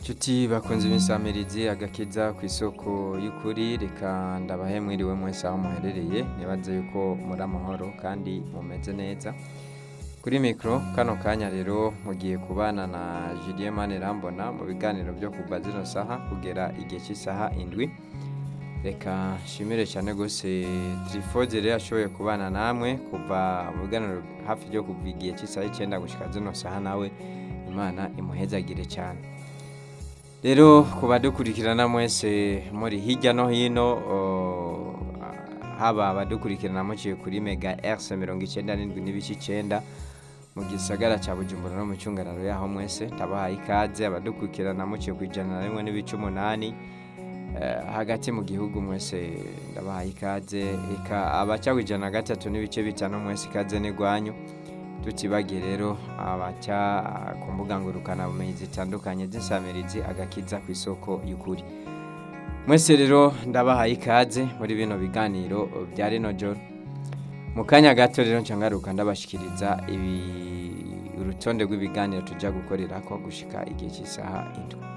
Nshuti bakunze imisamirizi agakiza ku isoko y'ukuri reka ndabahe mwiriwe mwese aho muherereye nibaze yuko muri amahoro kandi mumeze neza kuri mikoro kano kanya rero mugiye kubana na Julien Manirambona mu biganiro byo kuva zino saha kugera igihe cy'isaha indwi reka nshimire cyane rwose tirifoze rero ashoboye kubana namwe kuva mu biganiro hafi byo kuva igihe cy'isaha icyenda gushyika zino saha nawe imana imuhezagire cyane rero ku badukurikirana mwese muri hirya no hino o, haba abadukurikirana muciye kuri mega rc mirongo icyenda n'indwi n'ibice icyenda mu gisagara cya bujumbura no mu cyungararo yaho mwese ndabahaye ikaze abadukurikirana muciye ku ijana na rimwe n'ibice umunani eh, hagati mu gihugu mwese ndabahaye ikaze reka abaca ku ijana na gatatu n'ibice bitanu mwese ikaze n'igwanyu tutibagiye rero abaca ku mbuga ngurukanabumenyi zitandukanye z'insamirizi agakiza ku isoko y'ukuri mwese rero ndabahaye ikaze muri bino biganiro bya rino joro mu kanya gato rero ncangaruka ndabashikiriza ibi urutonde rw'ibiganiro tujya gukorera ko gushika igihe cy'isaha indwi